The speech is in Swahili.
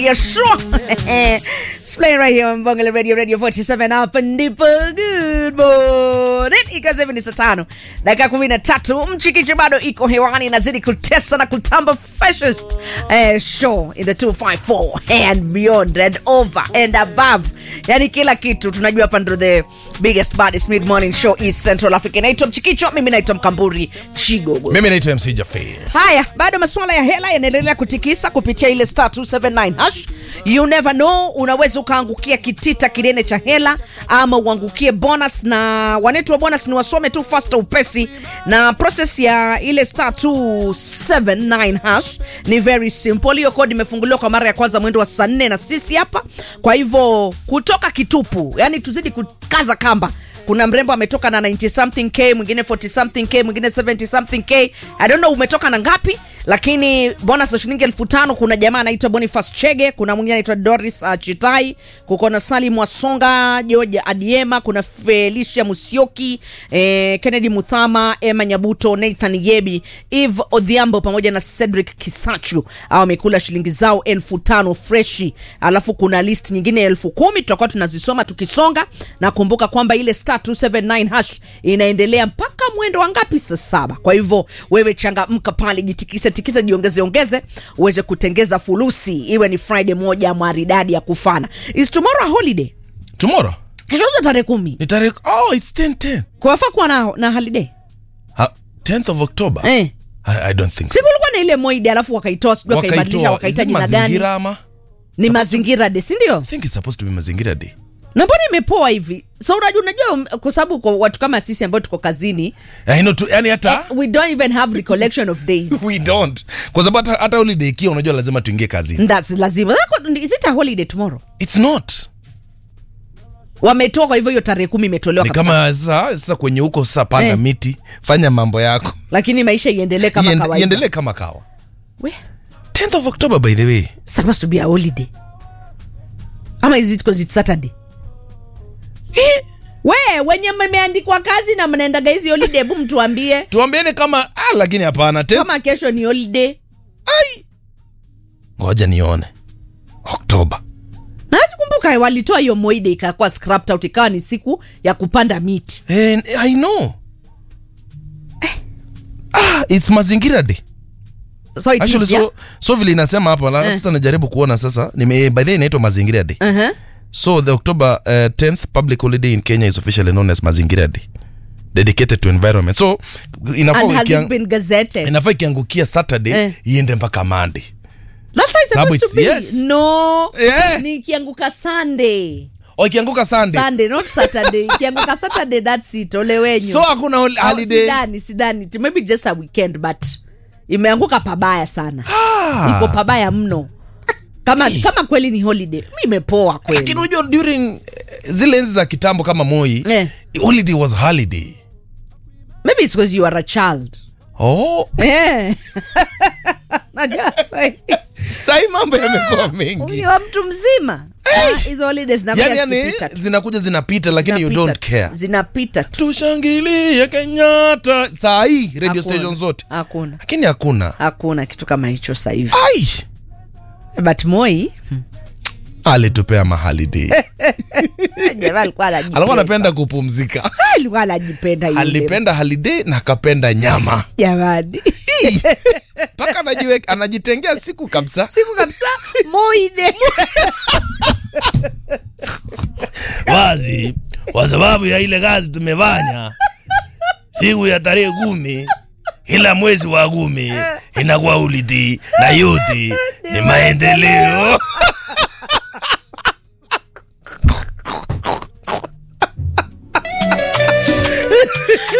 Yeah, sure. It's playing right here on Bungalow Radio, Radio 47 hapa ndipo. Good morning. Ikiwa hivi ni saa tano dakika kumi na tatu mchikichi bado iko hewani inazidi kutesa na kutamba freshest eh, show in the 254 and beyond and over and above yani kila kitu tunajua hapa ndo the biggest baddest mid morning show east central africa naitwa mchikicho mimi naitwa mkamburi chigogo mimi naitwa mc jafe haya bado masuala ya hela yanaendelea kutikisa kupitia ile star 279 hash you never know unaweza ukaangukia kitita kinene cha hela ama uangukie bonus na wanetu wa bonus ni wasome tu fasta upesi na process ya ile star 279 hash ni very simple hiyo kodi imefunguliwa kwa mara ya kwanza mwendo wa saa nne na sisi hapa kwa hivyo kutoka kitupu yani tuzidi kukaza kamba kuna mrembo ametoka na 90 something k mwingine 40 something k mwingine 70 something k i don't know umetoka na ngapi lakini bonus ya shilingi elfu tano kuna jamaa anaitwa boniface chege kuna mwingine anaitwa doris uh, chitai kuko na salim wasonga george adiema kuna felicia musioki eh, kennedy muthama emma nyabuto nathan yebi eve odhiambo pamoja na cedric kisachu au wamekula shilingi zao elfu tano freshi alafu kuna list nyingine elfu kumi tutakuwa tunazisoma tukisonga na kumbuka kwamba ile star 279 hash inaendelea mpaka mwendo wa ngapi saa saba kwa hivyo wewe changamka pale jitikise tikise jiongeze ongeze uweze kutengeza fulusi iwe ni friday moja maridadi ya kufana is tomorrow a holiday tomorrow keshoza tarehe kumi ni tarehe oh it's 10 10 kuwafaa kuwa na, na holiday ha, 10th of october eh. I, i don't think so siku ulikuwa na ile moide alafu wakaitoa sijui wakaibadilisha wakaita Is it jina gani mazingira ama ni mazingira de sindio i think it's supposed to be mazingira day na mbona imepoa hivi so unajua unajua um, kwa sababu kwa watu kama sisi ambao tuko kazini I know tu, yani hata we don't even have recollection of days we don't kwa sababu hata, hata holiday ikiwa unajua lazima tuingie kazi That's lazima That's- is it a holiday tomorrow it's not wametoa kwa hivyo hiyo tarehe kumi imetolewa ni kabisa kama sasa sasa kwenye huko sasa panda Eh. miti fanya mambo yako lakini maisha iendelee kama Iende- kawaida iendelee kama kawa We, 10th of october by the way supposed to be a holiday ama is it because it's saturday eh, we wenye mmeandikwa kazi na mnaendaga hizi holiday hebu mtuambie tuambieni kama ah, lakini hapana 10th kama kesho ni holiday ai ngoja nione oktoba na kumbuka walitoa hiyo moide ikakuwa scrapped out ikawa ni siku ya kupanda miti eh, i know ah, it's mazingira day so it actually is, yeah? so, so vile inasema hapa la- Eh. sasa najaribu kuona sasa nime by the way inaitwa mazingira day uh-huh. so the october uh, 10th public holiday in kenya is officially known as mazingira day dedicated to environment so inafaa and has ikiang- it been gazetted inafaa ikiangukia saturday Eh. iende mpaka monday that's how it's Sababu supposed to it's- be yes. no Yeah. ni ikianguka sunday o ikianguka sunday sunday not saturday ikianguka saturday that's it ole wenyu so hakuna hol- Oh, holiday sidani sidani It maybe just a weekend but imeanguka pabaya sana Ah. iko pabaya mno kama kama kweli ni holiday mi imepoa kweli lakini unajua during eh, zile enzi za kitambo kama moi Eh. holiday was holiday maybe it's because you are a child oh Eh. najua sahi sahii mambo yamekuwa mengi ukiwa mtu mzima ah, hizo holidays zinakuja yani, yani zikipita tu. zinakuja zinapita lakini you Zinapita don't tu. care zinapita tu tushangilie kenyatta saa hii radio Hakuna. station zote hakuna lakini hakuna hakuna kitu kama hicho sahivi ai but moi alitupea mahaliday jamaa alikuwa anajipenda. alikuwa anapenda kupumzika alikuwa anajipenda yule. alipenda holiday na akapenda nyama jamani mpaka anajiwe- anajitengea siku kabisa siku kabisa moide wazi kwa sababu ya ile kazi tumefanya siku ya tarehe kumi kila mwezi wa kumi inakuwa uliti na yote ni maendeleo